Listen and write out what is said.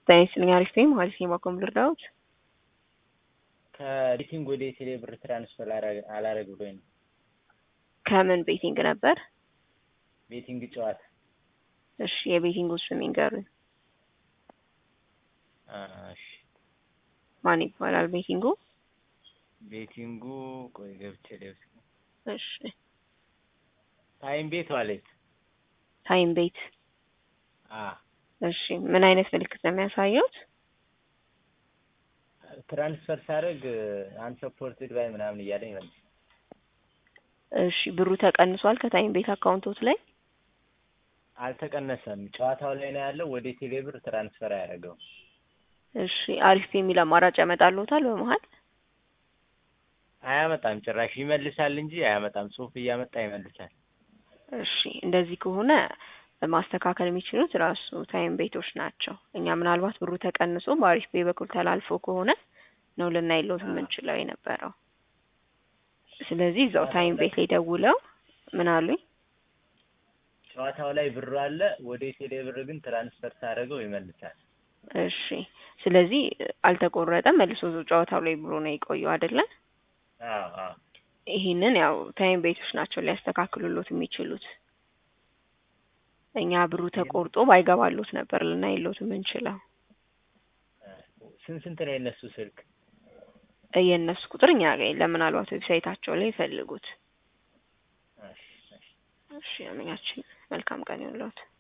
ጤና ይስጥልኝ አሪፍ ነኝ ማለት ነው ባኮም ልርዳዎት ከቤቲንግ ወደ ቴሌ ብር ትራንስፈር አላረግ ብሎኝ ነው። ከምን ቤቲንግ ነበር? ቤቲንግ ጨዋታ። እሺ የቤቲንግ ስም ይንገሩኝ። እሺ ማን ይባላል ቤቲንጉ? ቤቲንጉ ቆይ ገብቼ ልብስ እሺ ታይም ቤት ዋሌት ታይም ቤት። አ እሺ ምን አይነት ምልክት ነው የሚያሳየውት? ትራንስፈር ሳደርግ አንሰፖርትድ ባይ ምናምን እያለኝ መልስ እሺ ብሩ ተቀንሷል ከታይም ቤት አካውንቶት ላይ? አልተቀነሰም። ጨዋታው ላይ ነው ያለው። ወደ ቴሌ ብር ትራንስፈር አያደርገው። እሺ አሪፍ የሚል አማራጭ ያመጣልዎታል በመሀል? አያመጣም። ጭራሽ ይመልሳል እንጂ አያመጣም። ጽሁፍ እያመጣ ይመልሳል። እሺ እንደዚህ ከሆነ ማስተካከል የሚችሉት ራሱ ታይም ቤቶች ናቸው። እኛ ምናልባት ብሩ ተቀንሶ በአሪፍ ቤ በኩል ተላልፎ ከሆነ ነው ልናይሎት የምንችለው የነበረው። ስለዚህ እዛው ታይም ቤት ላይ ደውለው ምን አሉኝ? ጨዋታው ላይ ብሩ አለ። ወደ ቴሌ ብር ግን ትራንስፈር ሳደርገው ይመልሳል። እሺ ስለዚህ አልተቆረጠም። መልሶ እዛው ጨዋታው ላይ ብሎ ነው የቆየው አይደለ? አዎ አዎ። ይህንን ያው ታይም ቤቶች ናቸው ሊያስተካክሉሎት የሚችሉት። እኛ ብሩ ተቆርጦ ባይገባሎት ነበር ልናይሎት የምንችለው። ስንት ስንት ነው የነሱ ስልክ? የእነሱ ቁጥር እኛ ጋር የለም። ምናልባት ዌብሳይታቸው ላይ ይፈልጉት። እሺ እሺ። እሺ አመኛችን መልካም ቀን ይሁንልዎት።